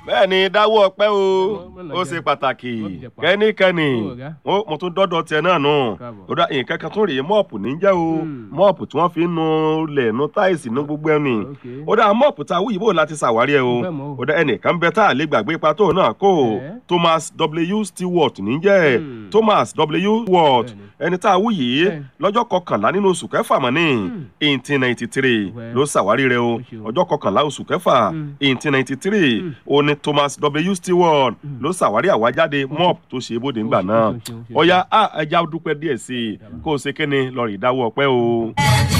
bẹ́ẹ̀ ni dáwọ́ ọpẹ́ o Mọ́nà ó jẹ́. ṣe pàtàkì Wọ́n ti jẹ pa. kẹ́nikẹ́ni Ó, ọ̀gá. ó mo tún dọ́dọ̀ tiẹ̀ náà nù Káàbọ̀. ó dá nǹkan kan tún rèé mọ́ọ̀pù ní jẹ́ o Hmm. mọ́ọ̀pù tí wọ́n fi ń nu lẹ̀ nu táìsì nu gbogbo ẹni Okay. ó dá mọ́ọ̀pù tá a wúyìí bò láti ṣàwárí ẹ o Mo fẹ́ mọ̀ o. ó dá ẹnìkan bẹ tá a lè gbàgbé ipa tó náà kó o Eh? Thomas W Stewart ní jẹ́ Hmm. Thomas W Stewart Bẹ́ẹ̀ni. ẹni tá a wúyìí Eh. lọ́jọ́ kọkànlá nínú oṣù kẹfà mọ́ ní Hmm. eighteen ninety three Well. ló ṣàwárí rẹ o Ó ṣe o. ọjọ́ kọkànlá oṣù kẹfà Hmm. eighteen ninety three ó ní Thomas W Stewart ló ṣàwárí àwájáde mop tó ṣe bóde ńgbà Ó ṣe, náà ó ṣe, ó ṣe. ọ̀ya ẹja dúpẹ́ díẹ̀ sí i kó o ṣe kéne lọ́ọ̀rì ìdáwọ́ ọpẹ́ o.